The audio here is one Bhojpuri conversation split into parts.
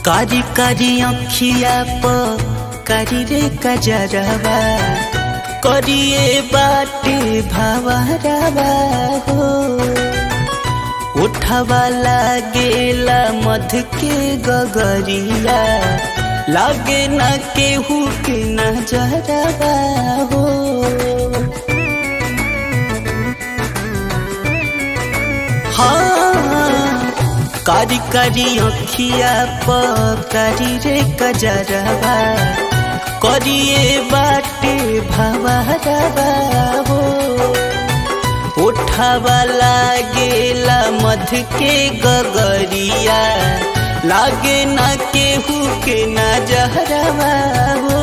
कारी कारी अखिया प कारी रे कजरवा करिए बाटे भावरवा हो उठवा लागेला मध के गगरिया लागे ना केहू के नजरवा हो हाँ कारी कारी अखिया प कारी रे कजरवा करिए बाटे भवरवा हो उठावा लागेला मध के गगरिया लागे ना केहू के नजरवा हो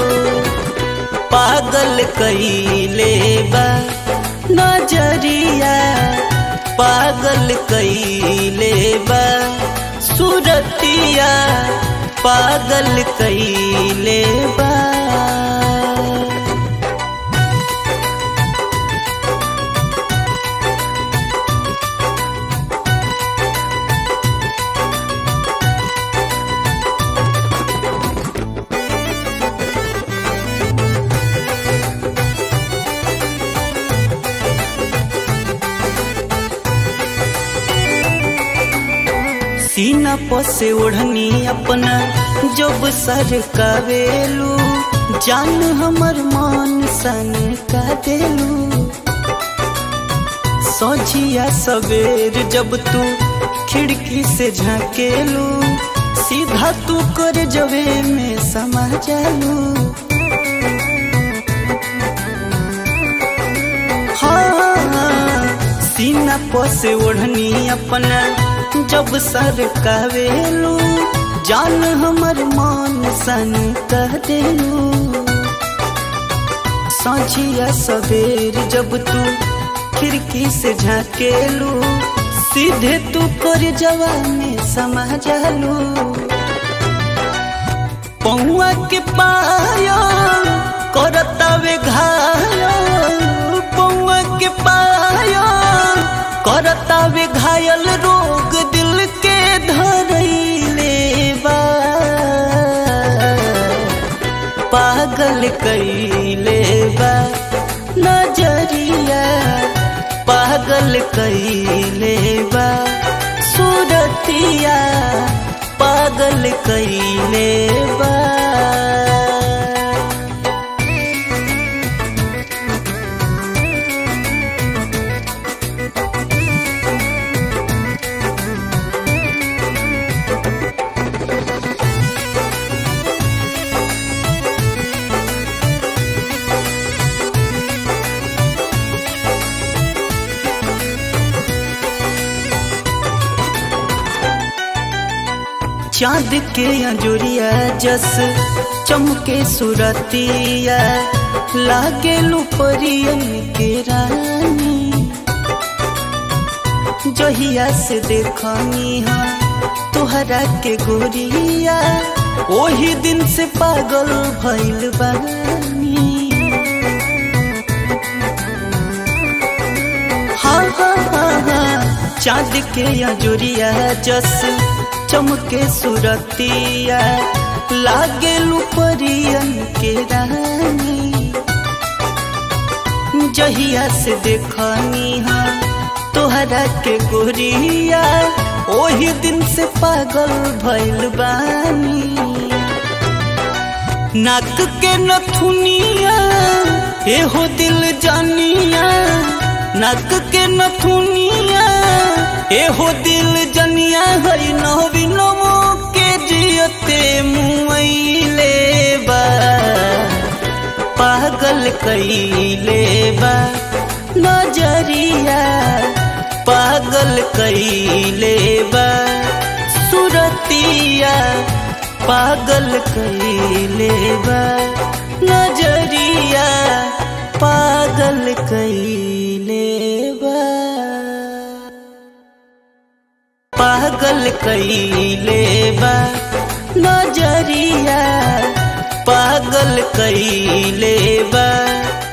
पागल कईले बा नजरिया पागल कईले बा सुरतिया पागल कईले बा सीना पसे ओढ़नी अपना जब सर कवेलू जान हमर मान सन का देलू सोझिया सवेर जब तू खिड़की से झाकेलू सीधा तू कर जवे में समा जालू हाँ सीना पसे ओढ़नी अपना जब सर कवेलू जान हमर मान सन कह देलू साझिया सवेर जब तू खिड़की से झाकेलू सीधे तू कर जवा में समा जालू पौआ के पायो करतावे घायो पौआ के पायो करतावे घायल रोग दिल के धरैले बा पागल कैले बा नजरिया पागल कैले बा सूरतिया पागल कैले बा चांद के अंजुरिया जस चमके सुरतिया लागे लुपरियन के रानी जहिया से देखनी हा तुहरा के गोरिया ओही दिन से पागल भइल बानी हाँ हाँ हाँ हाँ चांद के अंजुरिया जस चमके सुरतिया लागे लुपरियन के रानी जहिया से देखनी हा तोहरा के गोरिया ओही दिन से पागल भइल बानी नाक के नथुनिया एहो दिल जानिया नाक के नथुनिया एहो दिल जनिया है नवीनमो के जियते मुआइले बा पागल कैले बा नजरिया पागल कैले बा सुरतिया पागल कैले बा नजरिया पागल कैले बा पागल कैले बा नजरिया पागल कैले बा